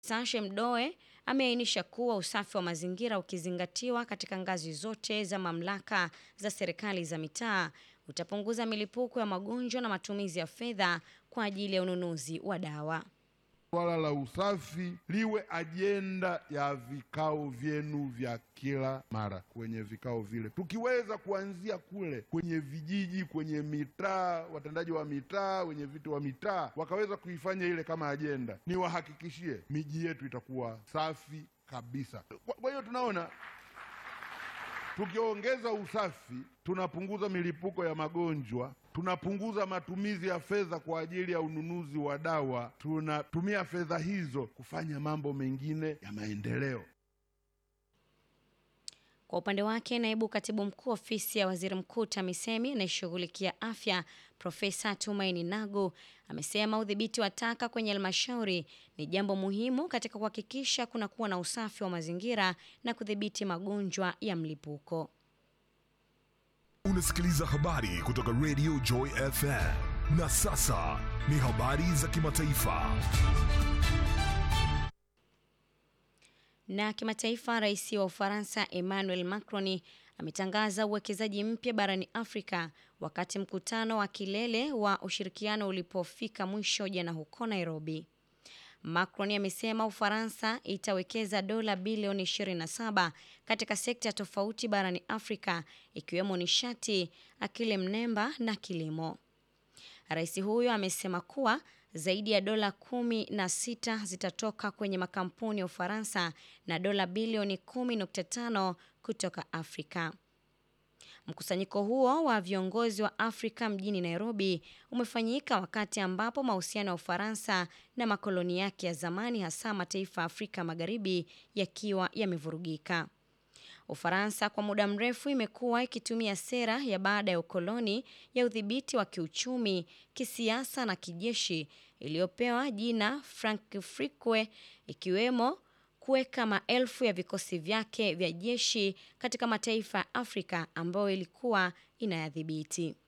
Sashe Mdoe ameainisha kuwa usafi wa mazingira ukizingatiwa katika ngazi zote za mamlaka za serikali za mitaa utapunguza milipuko ya magonjwa na matumizi ya fedha kwa ajili ya ununuzi wa dawa. Swala la usafi liwe ajenda ya vikao vyenu vya kila mara kwenye vikao vile, tukiweza kuanzia kule kwenye vijiji, kwenye mitaa, watendaji wa mitaa, wenye viti wa mitaa wakaweza kuifanya ile kama ajenda, niwahakikishie miji yetu itakuwa safi kabisa. Kwa- Kwa hiyo tunaona tukiongeza usafi tunapunguza milipuko ya magonjwa, tunapunguza matumizi ya fedha kwa ajili ya ununuzi wa dawa, tunatumia fedha hizo kufanya mambo mengine ya maendeleo. Kwa upande wake, naibu katibu mkuu ofisi ya waziri mkuu TAMISEMI anayeshughulikia afya Profesa Tumaini Nagu amesema udhibiti wa taka kwenye halmashauri ni jambo muhimu katika kuhakikisha kunakuwa na usafi wa mazingira na kudhibiti magonjwa ya mlipuko. Unasikiliza habari kutoka Radio Joy FM. Na sasa ni habari za kimataifa. Na kimataifa, rais wa Ufaransa Emmanuel Macron ametangaza uwekezaji mpya barani Afrika wakati mkutano wa kilele wa ushirikiano ulipofika mwisho jana huko Nairobi. Macron amesema Ufaransa itawekeza dola bilioni 27 katika sekta tofauti barani Afrika ikiwemo nishati, akili mnemba na kilimo. Rais huyo amesema kuwa zaidi ya dola kumi na sita zitatoka kwenye makampuni ya Ufaransa na dola bilioni 10.5 kutoka Afrika. Mkusanyiko huo wa viongozi wa Afrika mjini Nairobi umefanyika wakati ambapo mahusiano ya Ufaransa na makoloni yake ya zamani hasa mataifa ya Afrika Magharibi yakiwa yamevurugika. Ufaransa kwa muda mrefu imekuwa ikitumia sera ya baada ya ukoloni ya udhibiti wa kiuchumi, kisiasa na kijeshi iliyopewa jina Francofrique ikiwemo kuweka maelfu ya vikosi vyake vya jeshi katika mataifa ya Afrika ambayo ilikuwa inayadhibiti.